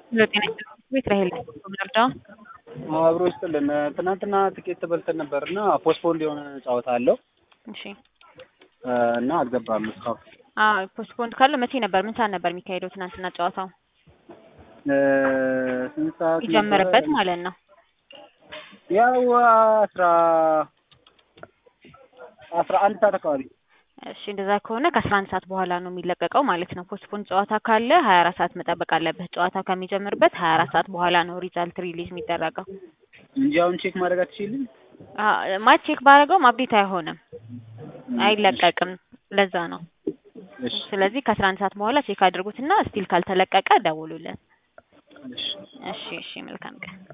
ጤና ቤት ራሄል ምርዳው አብሮ ይስጥልን። ትናንትና ትኬት በልተን ነበር እና ፖስትፖንድ የሆነ ጨዋታ አለው እሺ እና አልገባም እስካሁን። አዎ ፖስትፖንድ ካለ መቼ ነበር? ምን ሰዓት ነበር የሚካሄደው ትናንትና ጨዋታው? ስንት ሰዓት ይጀምርበት ነበረ? ማለት ነው። ያው አስራ አስራ አንድ ሰዓት አካባቢ እሺ እንደዛ ከሆነ ከአስራ አንድ ሰዓት በኋላ ነው የሚለቀቀው ማለት ነው። ፖስትፖንድ ጨዋታ ካለ ሀያ አራት ሰዓት መጠበቅ አለብህ። ጨዋታው ከሚጀምርበት ሀያ አራት ሰዓት በኋላ ነው ሪዛልት ሪሊዝ የሚደረገው። እንጂ አሁን ቼክ ማድረግ አትችልም። ማች ቼክ ባደረገውም አፕዴት አይሆንም፣ አይለቀቅም። ለዛ ነው። እሺ ስለዚህ ከአስራ አንድ ሰዓት በኋላ ቼክ አድርጉትና ስቲል ካልተለቀቀ ደውሉልን። እሺ እሺ እሺ፣ መልካም ቀን።